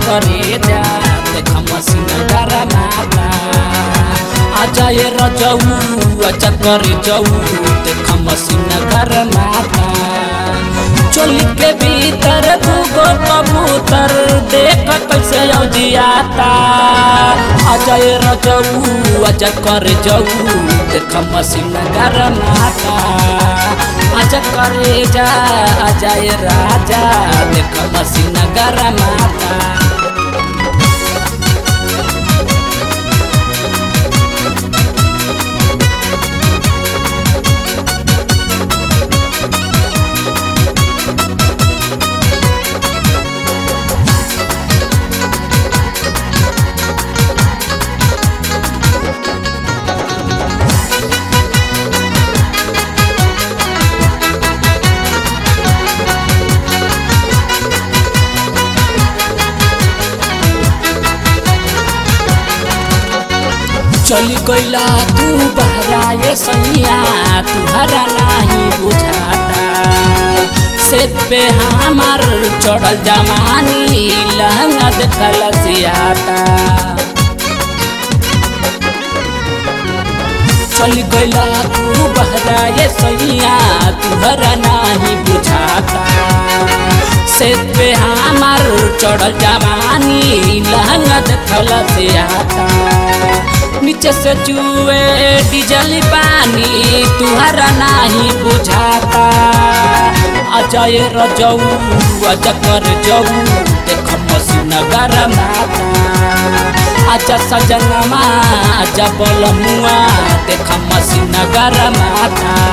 करे जा देख मसीन गरमाता आजा ये रजऊ आजा करे जाऊ देख मसीन गरमाता चोली के भीतर दूगो कबूतर देख कैसे औजियाता आजा ये रजऊ आजा करे जाऊ देख मसीन गरमाता आजा करे जा आजा ये राजा देख मसीन गरमाता चली गईला तू बहरा ये सैया तुहरा नहीं बुझाता से पे हमार चढ़ल जमानी लहंगा देखल सियाता चली गईला तू बहरा ये सैया तुहरा नहीं बुझाता से पे हमार चढ़ल जवानी लहंगा देखल सियाता नीचे से चुए डीजल पानी तुहरा नहीं बुझाता अजय रजऊ अज कर जाऊ देख मसीन गरमाता आजा सजनमा आजा बलमुआ देख मसीन गरमाता